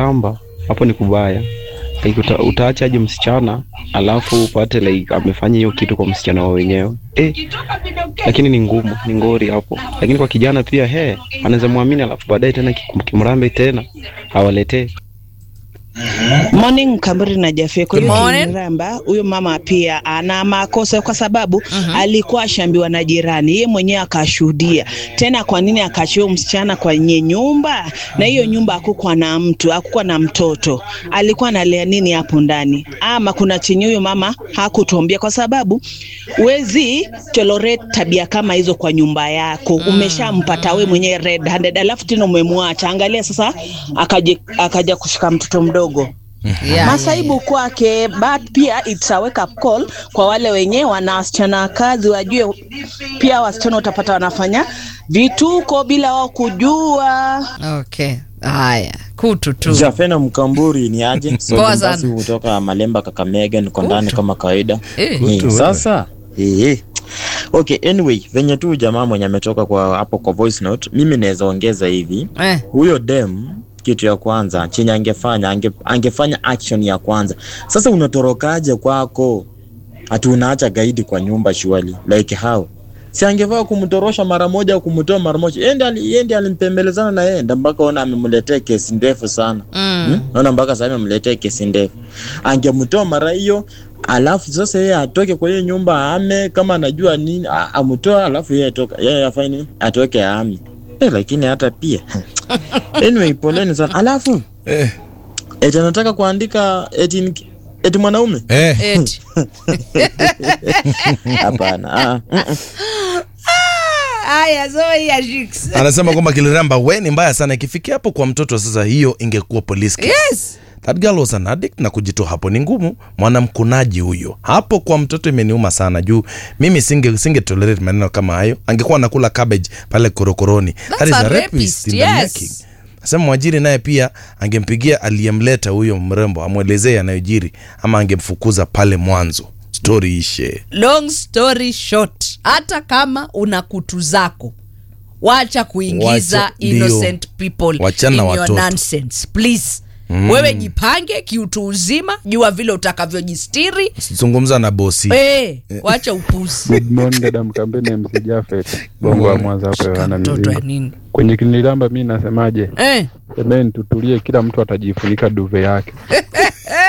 kinilamba hapo ni kubaya like, uta, utaachaje msichana alafu upate like amefanya hiyo kitu kwa msichana wa wenyewe eh, lakini ni ngumu ni ngori hapo lakini kwa kijana pia he anaweza mwamini alafu baadaye tena kim- kimrambe tena awaletee Morning Kamburi na Jaffe. Kwa hiyo Good morning. Kiniramba, huyo mama pia ana makosa kwa sababu alikuwa ashambiwa na jirani, yeye mwenyewe akashuhudia. Tena kwa nini akachio msichana kwenye nyumba? Na hiyo nyumba hakukuwa na mtu, hakukuwa na mtoto, alikuwa analea nini hapo ndani? Ama kuna chenye huyo mama hakutuambia, kwa sababu wezi tolerate tabia kama hizo kwa nyumba yako. Umeshampata we mwenyewe red handed, alafu tena umemwacha. Angalia sasa, akaja akaja kushika mtoto mdogo Yeah. masaibu kwake, but pia it's a wake up call kwa wale wenye wana wasichana kazi, wajue pia wasichana utapata wanafanya vituko bila wao kujua. Okay. Haya, kutu tu. Jafena Mkamburi ni aje? Poa Basi sana. kutoka Malemba Kakamega, niko ndani kama kawaida. Eh. Eh, Sasa eh, okay, anyway, venye tu jamaa mwenye ametoka kwa hapo kwa voice note, mimi naweza ongeza hivi Eh. huyo dem kitu ya kwanza chenye angefanya ange, angefanya action ya kwanza. Sasa unatorokaje kwako? Ati unaacha gaidi kwa nyumba shwali like how? Si angefaa kumtorosha mara moja au kumtoa mara moja. Yeye ndiye ali- yeye ndiye alimpembelezana na yeye, ndio mpaka ona amemletea kesi ndefu sana. Mm. Hmm? Naona mpaka sasa amemletea kesi ndefu. Angemtoa mara hiyo alafu sasa yeye atoke kwa hiyo nyumba ame kama anajua nini a- amtoa alafu yeye atoka yeye afanye nini? Atoke ame. Eh, lakini hata pia anyway, poleni sana. Alafu Eh, eti anataka kuandika eti ni- eti mwanaume eh. Eti. hapana. ah, mm, mm. Haya, Zoe ya Jix. Anasema kwamba Kiliramba we ni mbaya sana, ikifikia hapo kwa mtoto sasa, hiyo ingekuwa police case. Yes. That girl was an addict na kujitoa hapo ni ngumu. Mwanamkunaji huyo hapo kwa mtoto imeniuma sana juu mimi singe singe tolerate maneno kama hayo. Angekuwa nakula cabbage pale korokoroni. That is a a rapist, rapist in the yes. making. Nasema mwajiri naye pia angempigia aliyemleta huyo mrembo amwelezee yanayojiri ama angemfukuza pale mwanzo. Story ishe. Long story short, hata kama una kutu zako wacha kuingiza Wacha- innocent people Wachana in na your watoto. nonsense please wewe jipange kiutu uzima jua vile utakavyojistiri Zungumza na bosi. eh, wacha upuzi Good morning dada Mkambene MC Jafet bongo wa Mwanza hapo Yohana mtoto ya Mizingo. nini Kwenye kinilamba mi nasemaje? eh. Semeni tutulie, kila mtu atajifunika duve yake.